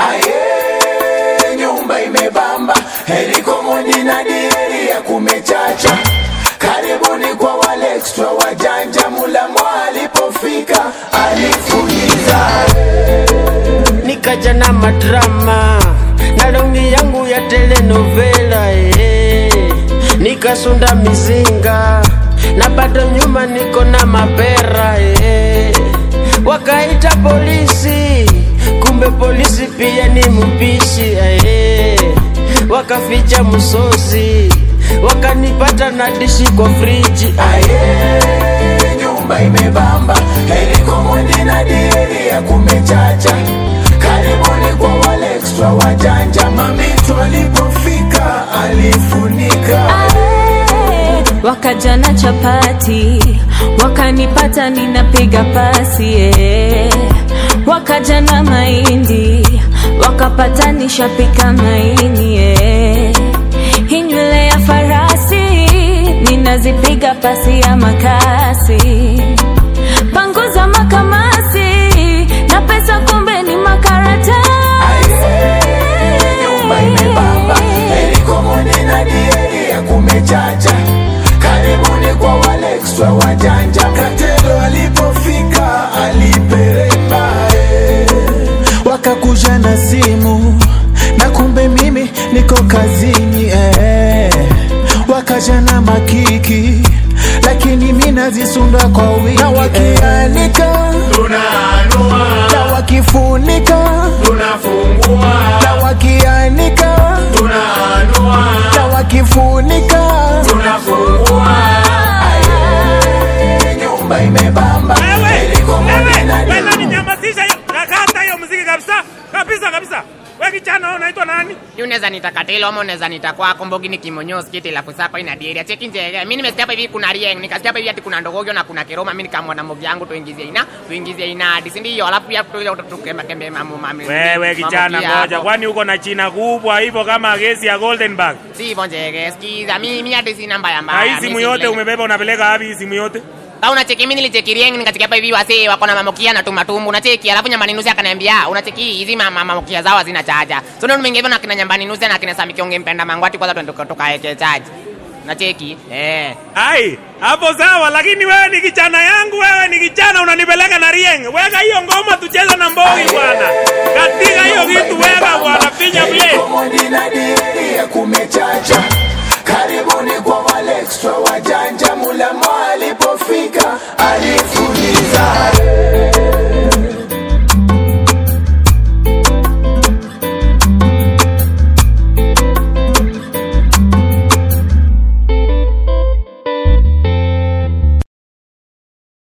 aye nyumba imebamba heliko mondi na dieri ya kumechacha karibuni kwa wale extra wajanja mulamo alipofika alifuliza nikaja na madrama na longi yangu ya telenovela eh. nikasunda mizinga na bado nyuma niko na mapera eh. wakaita polisi kumbe polisi pia ni mpishi eh. wakaficha msosi wakanipata na dishi kwa friji aye nyumba imebamba heliko mondi na dieri ya kumechacha karibuni kwa wale extra wajanja mamitu alipofika alifunika Ae, wakaja na chapati wakanipata ninapiga pasi eh. wakaja na mahindi wakapata nishapika maini eh. hii nywele ya farasi ninazipiga pasi ya makasi panguza makamasi na pesa kumbe ni makaratasi nyumba imebamba heliko mondi na dieri ya kumechacha karibuni kwa wale extra wajanja katelo alipofika aliperemba eh. wakakuja na simu na kumbe mimi niko kazini eh. wakaja na makiki lakini mi nazisunda kwa wingi na wakianika tunaanua na wakifunika tunafungua na wakianika tunaanua na wakifunika tunafungua Aye, nyumba imebamba heliko mondi na Wewe dieri ninyamazisha hiyo. Nakata hiyo muziki kabisa. Kabisa kabisa. Wewe kijana wewe unaitwa nani? Yu unaweza nita Katelo ama unaweza nita kwako Mbogi ni kimonyo skiti la kusapa ina dieri. Cheki nje. Mimi nimesikia hapa hivi kuna Rieng, nikasikia hapa hivi ati kuna Ndogogyo na kuna Keroma. Mimi nikamwa na Mbogi yangu tuingizie ina, tuingizie ina hadi si ndio? Alafu pia tu tukembe kembe mamu mami. Wewe kijana mamu pia ngoja. hapo. Kwani uko na china kubwa hivyo kama gesi ya Goldenberg? Si hivyo njege. Sikiza mimi mimi hadi sina mbaya Na mbaya. hii Mimi simu si yote vile- umebeba unapeleka wapi hii simu yote? Sasa unacheki mimi nilicheki Rieng nikacheki hapa hivi wasee wako na mamokia na tumatumbu. Unacheki alafu nyambani nusi akaniambia unacheki hizi mama mamokia zao hazina chaja. So ndio nimeingia hivyo na kina nyambani nusi na kina Sami Kionge mpenda mangwati kwanza twende tukaeke chaji. Unacheki? Eh. Ai, hapo sawa lakini wewe ni kijana yangu, wewe ni kijana unanipeleka na Rieng. Weka hiyo ngoma tucheze na Mbogi bwana. Katika hiyo kitu weka bwana, pinya play. Mondi na dieri ya kumechacha karibuni kwa wale extra wajanja mulamo alipofika alifuliza